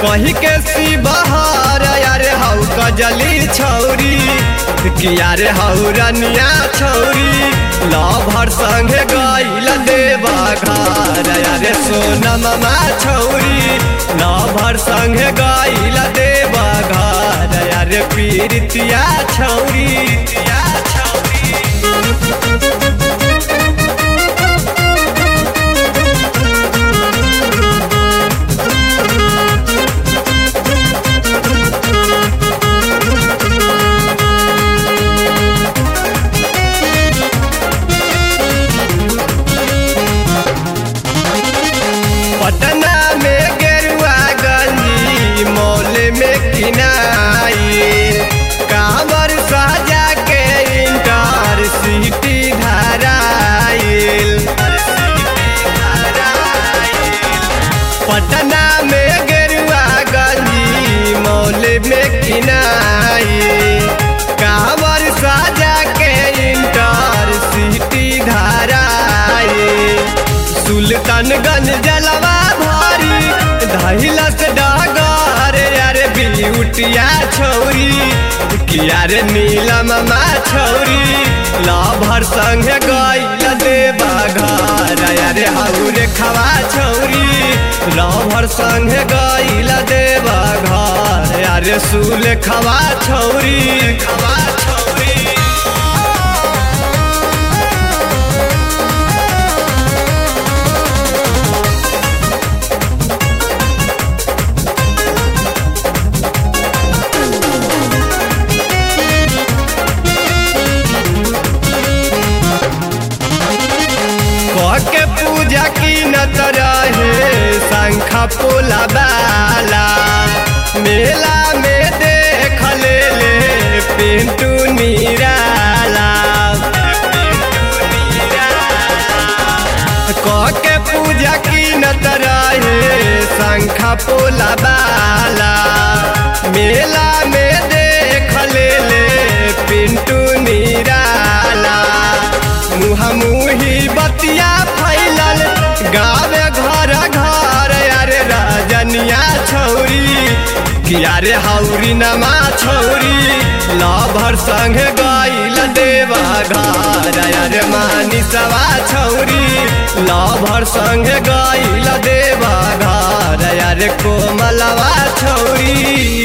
कही के सी बहार यारे हऊ कजली छौरी किया रे हऊ रनिया छौरी लभर संगे गईल देवा घर यारे सोनमा छौरी लभर संगे गईल देवा घर यारे पीरितिया छौरी तिया छौरी पटना में गेरुआ गंजी मॉल में किनाई कांवर साजा के इंटर सिटी धराइल पटना में गेरुआ गंजी मॉल में किनाई कांवर साजा के इंटर सिटी धराइल सुल्तानगंज जलवा भारी धैलस डागर यारे बिउटिया छौरी किया रे नीलम मा छौरी लाभर संग गईल देवा घर यारे हाउरे खवा छौरी लाभर संग गईल देवा घर यारे सुल खवा छौरी खवा छौरी के पूजा की नत रहे शंखा पोला बाला मेला में देख ले ले पिंटू निराला के पूजा की नत रहे शंखा पोला बाला मेला में देख ले ले पिंटू निराला मुहा मुही बतिया फैलल गावे घर घर यारे राजनिया छौरी किया रे हौरी नमा छौरी लाभर संग गईल देवा घर यारे मानी सवा छौरी लाभर संग गईल देवा घर यारे कोमलवा छौरी